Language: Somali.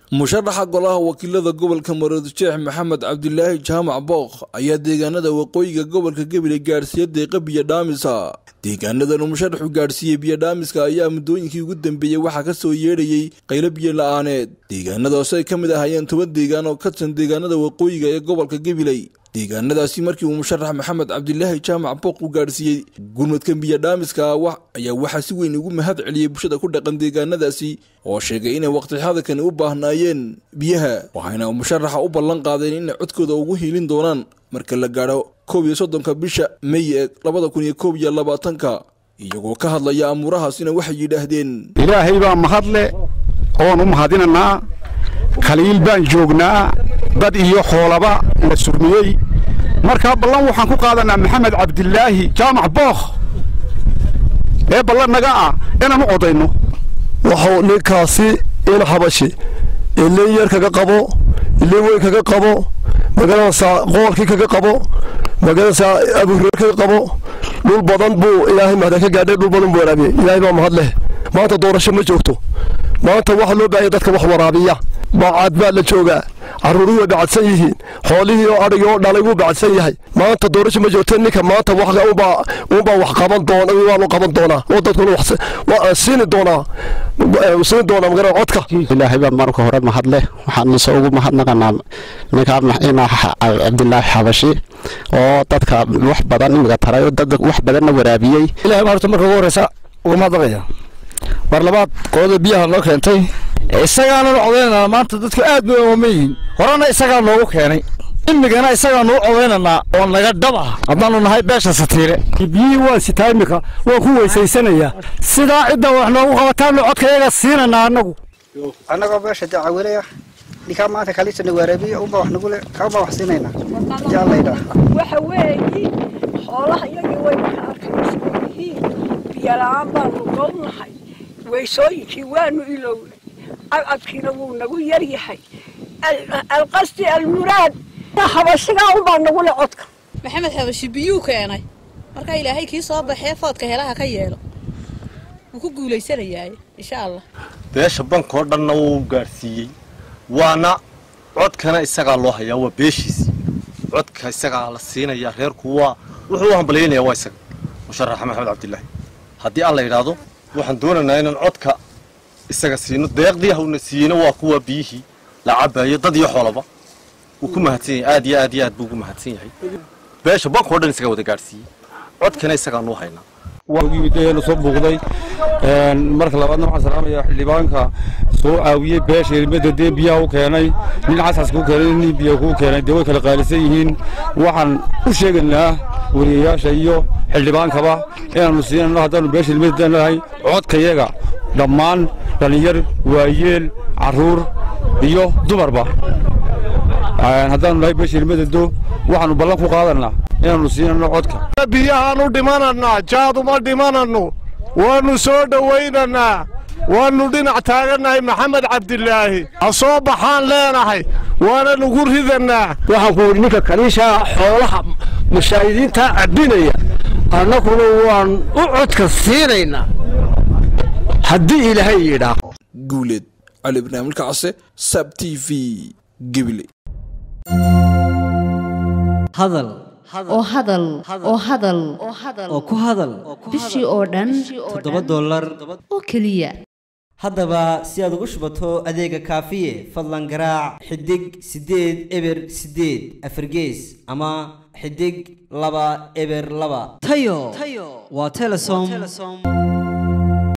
musharaxa golaha wakiilada gobolka maroodijeex maxamed cabdilaahi jaamac bookh ayaa deegaanada waqooyiga gobolka gabiley gaadhsiiya deeqa biyodhaamisa deegaanadan uu musharaxu gaadhsiiyey biyodhaamiska ayaa muddooyinkii ugu dambeeyey waxaa ka soo yeedhayey qaylo biyo la-aaneed deegaanadaasi ay ka mid ahayeen toban deegaan oo ka tirsan deegaanada waqooyiga ee gobolka gabiley deegaanadaasi markii uu musharax maxamed cabdilaahi jaamac bookh u gaadhsiiyey gurmadka biyodhaamiska ayaa waxaa si weyn ugu mahad celiyey bulshada ku dhaqan deegaanadaasi oo sheegay inay waqti xadakani u baahnaayeen biyaha waxayna musharaxa u ballan qaadeen inay codkooda ugu hiilin doonaan marka la gaadho koob iyo soddonka bisha mey ee labada kun iyo koob iyo labaatanka iyagoo ka hadlaya amuurahaasina waxay yidhaahdeen ilaahay baa mahadle oon u mahadinanaa khaliil baan joognaa dad iyo xoolaba la surmiyey markaa ballan waxaan ku qaadanaa maxamed cabdilaahi jaamac bookh ee ballan naga ah inaan u codayno waxuu ninkaasi in xabashi ilin yar kaga qabo ilin weyn kaga qabo magaranaysaa qoolkii kaga qabo magaranaysaa abuureer kaga qabo dhul badan buu ilaahay mahdan ka gaadhay dhul badan buu waraabiyey ilaahay baa mahad leh maanta doorasho ma joogto maanta waxaa loo baahanya dadka wax waraabiya bacaad baa la joogaa carruuruhu way bacadsan yihiin xoolihii oo adhigii oo dhalay wuu bacadsan yahay maanta doorasho ma joogta ninka maanta unbaa wax qaban doona waa loo qaban doonaa oo dadkuna siini doonaa siini doonaa magara codka ilaahay baa marka hore mahad leh waxaan se ugu mahadnaqanaa ninka inaa cabdilaahi xabashi oo dadka wax badan imiga taray oo dad wax badanna waraabiyey ilahay baa horta marka ugu horeysa uga mahadnaqaya mar labaad qolada biyaha noo keentay isagaana nu codaynanaa maanta dadku aad bay ooman yihiin horena isagaa noogu keenay imigana isagaa nuu codaynanaa oo naga dhab ah haddaanu nahay beesha satiire biyihii waan sitaa imika waan ku weysaysanayaa sidaa cidda wax noogu qabataanu codkayaga siinanaa annagu annagoo beesha dacawilaya ninkaa maanta kalisana waaraabiya unbaa wax nagule kaabaa wax siinaynaa jaallaydhaa waxa weeyi xoolaha iyagii way ka arkaysan yihiin biyola'aan baanu goobnahay weysooyinkii waanu ilownay cadcadkiina wuu nagu yar yahay alqasdi almuraad habashigaa unbaa nagu le codka maxamed xabashi biyuu keenay markaa ilaahay kii soo baxee foodka helaha ka yeelo wuu ku guulaysanayaa insha allah beesha bankoo dhanna wuu gaadhsiiyey waana codkana isagaa loo hayaa waa beeshiisii codka isagaa la siinayaa reerku waa wuxuu u hambalyaynayaa waa isaga musharaxa maxamed cabdilaahi haddii alla yidhaahdo waxaan doonaynaa inaan codka isaga siino deeqdii hawna siiyeyna waa kuwa biyihii la cabayo dad iyo xoolaba wuu ku mahadsan yahay aad iyo aad iyo aad buu ugu mahadsan yahay beesha bankoo dhan isagaa wada gaadhsiiyey codkana isagaa nuu haynaa yimidayanu soo buuqday marka labaadna waxaan salaamayaa xildhibaanka soo caawiyey beesha ilmada dee biyaha u keenay nin casas kuu keenay nin biya kuu keenay dee way kala qaalisan yihiin waxaan u sheegaynaa wariyayaasha iyo xildhibaankaba inaannu siinano haddaannu beesha ilmada nahay codkayaga dhammaan dhallinyar waayeel carruur iyo dumarba haddaannu nahay beesha ilmadado waxaannu ballan ku qaadanaa inaannu siinano codka biyahaan u dhimanannaa jaaduma dhimananno waannu soo dhowaynannaa waannu dhinac taagannahay maxamed cabdilaahi ha soo baxaan leenahay waana nugu ridannaa waxaan ku yidhi ninka kaliishaa xoolaha mushaahidiintaa cabbinaya annaguna waan u codka siinaynaa haddii ilaahay yidhaa guuleed cali barnaamijka case sab t v gebile hadal oo hadal oo hadal oo ku hadal bishii oo dhan toddoba dollar oo keliya haddaba si aad ugu shubato adeega kaafiye fadlan garaac xidig siddeed eber siddeed afargees ama xidig laba eber laba tayo waa telesom